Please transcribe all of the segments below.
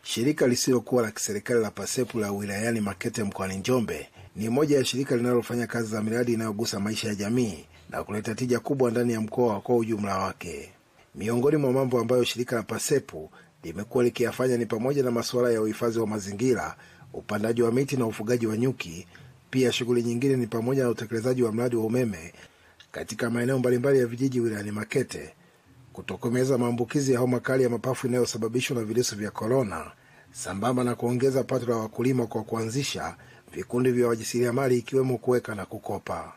Shirika lisilokuwa la kiserikali la Pasepu la wilayani Makete mkoani Njombe ni moja ya shirika linalofanya kazi za miradi inayogusa maisha ya jamii na kuleta tija kubwa ndani ya mkoa kwa ujumla wake. Miongoni mwa mambo ambayo shirika la Pasepu limekuwa likiyafanya ni pamoja na masuala ya uhifadhi wa mazingira, upandaji wa miti na ufugaji wa nyuki. Pia shughuli nyingine ni pamoja na utekelezaji wa mradi wa umeme katika maeneo mbalimbali ya vijiji wilayani Makete, kutokomeza maambukizi ya homa kali ya mapafu inayosababishwa na virusi vya korona, sambamba na kuongeza pato la wakulima kwa kuanzisha vikundi vya wajasiriamali ikiwemo kuweka na kukopa.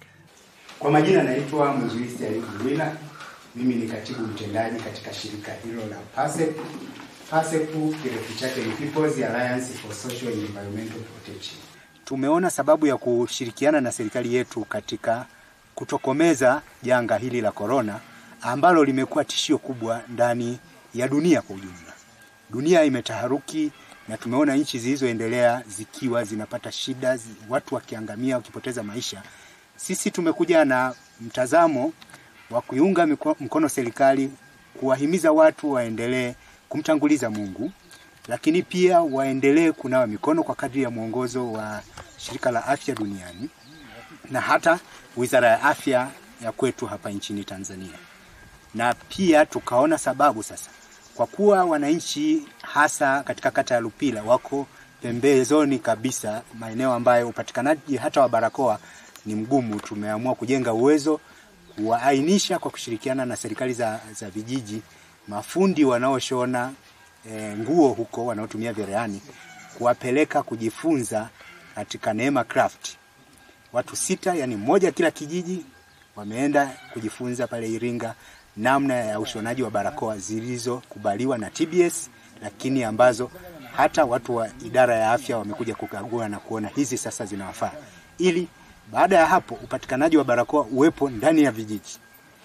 Kwa majina naitwa Mzuisti Ayubu Lwila. Mimi ni katibu mtendaji katika shirika hilo la PASEP. PASEP kirefu chake ni People's Alliance for Social and Environmental Protection. Tumeona sababu ya kushirikiana na serikali yetu katika kutokomeza janga hili la korona ambalo limekuwa tishio kubwa ndani ya dunia kwa ujumla. Dunia imetaharuki na tumeona nchi zilizoendelea zikiwa zinapata shida, zi- watu wakiangamia, wakipoteza maisha. Sisi tumekuja na mtazamo wa kuiunga miko- mkono serikali, kuwahimiza watu waendelee kumtanguliza Mungu, lakini pia waendelee kunawa mikono kwa kadri ya mwongozo wa shirika la afya duniani na hata wizara ya afya ya kwetu hapa nchini Tanzania. Na pia tukaona sababu sasa, kwa kuwa wananchi hasa katika kata ya Lupila wako pembezoni kabisa, maeneo ambayo upatikanaji hata wa barakoa ni mgumu, tumeamua kujenga uwezo, kuwaainisha kwa kushirikiana na serikali za, za vijiji, mafundi wanaoshona e, nguo huko wanaotumia cherehani, kuwapeleka kujifunza katika Neema Craft watu sita, yani mmoja kila kijiji, wameenda kujifunza pale Iringa namna ya ushonaji wa barakoa zilizokubaliwa na TBS, lakini ambazo hata watu wa idara ya afya wamekuja kukagua na kuona hizi sasa zinawafaa, ili baada ya hapo upatikanaji wa barakoa uwepo ndani ya vijiji.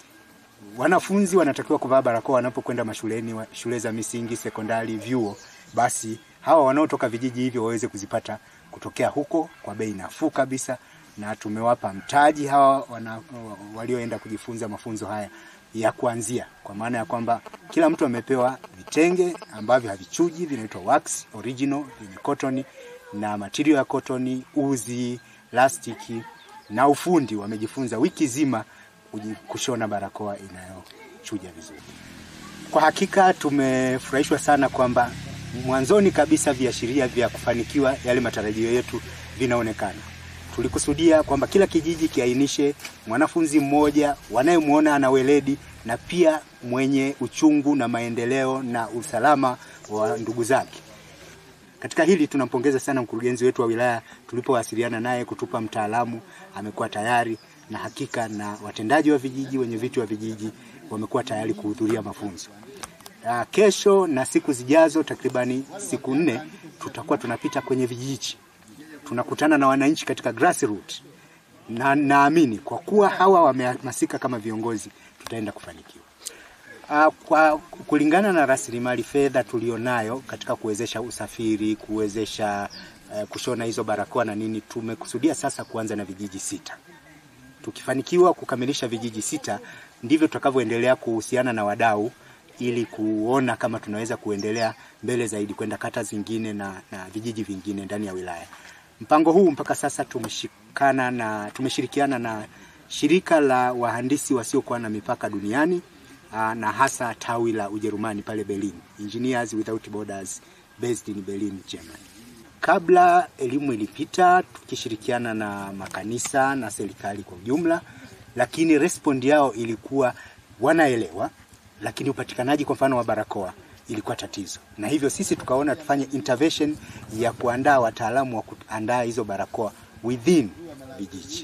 Wanafunzi wanatakiwa kuvaa barakoa wanapokwenda mashuleni, wa- shule za misingi, sekondari, vyuo. Basi hawa wanaotoka vijiji hivyo waweze kuzipata kutokea huko kwa bei nafuu kabisa, na tumewapa mtaji hawa wana, walioenda kujifunza mafunzo haya ya kuanzia, kwa maana ya kwamba kila mtu amepewa vitenge ambavyo havichuji, vinaitwa wax original vyenye cotton na material ya cotton, uzi, plastiki na ufundi. Wamejifunza wiki zima kuji- kushona barakoa inayochuja vizuri. Kwa hakika tumefurahishwa sana kwamba mwanzoni kabisa viashiria vya kufanikiwa yale matarajio yetu vinaonekana. Tulikusudia kwamba kila kijiji kiainishe mwanafunzi mmoja wanayemwona ana weledi na pia mwenye uchungu na maendeleo na usalama wa ndugu zake. Katika hili tunampongeza sana mkurugenzi wetu wa wilaya, tulipowasiliana naye kutupa mtaalamu, amekuwa tayari na hakika, na watendaji wa vijiji, wenye viti wa vijiji wamekuwa tayari kuhudhuria mafunzo. Uh, kesho na siku zijazo takribani siku nne tutakuwa tunapita kwenye vijiji, tunakutana na wananchi katika grassroots, na naamini kwa kuwa hawa wamehamasika kama viongozi, tutaenda kufanikiwa. Uh, kwa kulingana na rasilimali fedha tulionayo katika kuwezesha usafiri, kuwezesha uh, kushona hizo barakoa na nini, tumekusudia sasa kuanza na vijiji sita. Tukifanikiwa kukamilisha vijiji sita, ndivyo tutakavyoendelea kuhusiana na wadau ili kuona kama tunaweza kuendelea mbele zaidi kwenda kata zingine na, na vijiji vingine ndani ya wilaya. Mpango huu mpaka sasa tumeshikana na tumeshirikiana na shirika la wahandisi wasiokuwa na mipaka duniani aa, na hasa tawi la Ujerumani pale Berlin, Engineers Without Borders based in Berlin, Germany. Kabla elimu ilipita tukishirikiana na makanisa na serikali kwa ujumla, lakini respond yao ilikuwa wanaelewa, lakini upatikanaji kwa mfano wa barakoa ilikuwa tatizo, na hivyo sisi tukaona tufanye intervention ya kuandaa wataalamu wa kuandaa hizo barakoa within vijiji.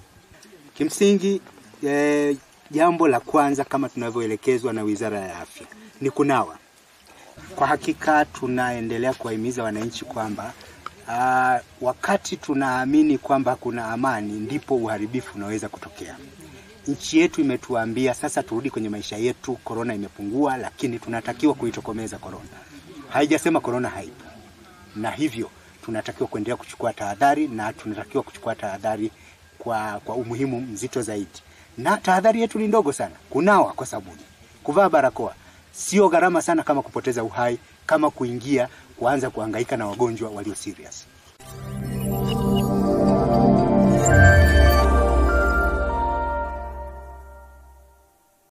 Kimsingi eh, jambo la kwanza kama tunavyoelekezwa na Wizara ya Afya ni kunawa. Kwa hakika tunaendelea kuwahimiza wananchi kwamba uh, wakati tunaamini kwamba kuna amani ndipo uharibifu unaweza kutokea. Nchi yetu imetuambia sasa turudi kwenye maisha yetu, korona imepungua, lakini tunatakiwa kuitokomeza korona. Haijasema korona haipo, na hivyo tunatakiwa kuendelea kuchukua tahadhari na tunatakiwa kuchukua tahadhari kwa, kwa umuhimu mzito zaidi, na tahadhari yetu ni ndogo sana: kunawa kwa sabuni, kuvaa barakoa sio gharama sana kama kupoteza uhai, kama kuingia kuanza kuhangaika na wagonjwa walio serious.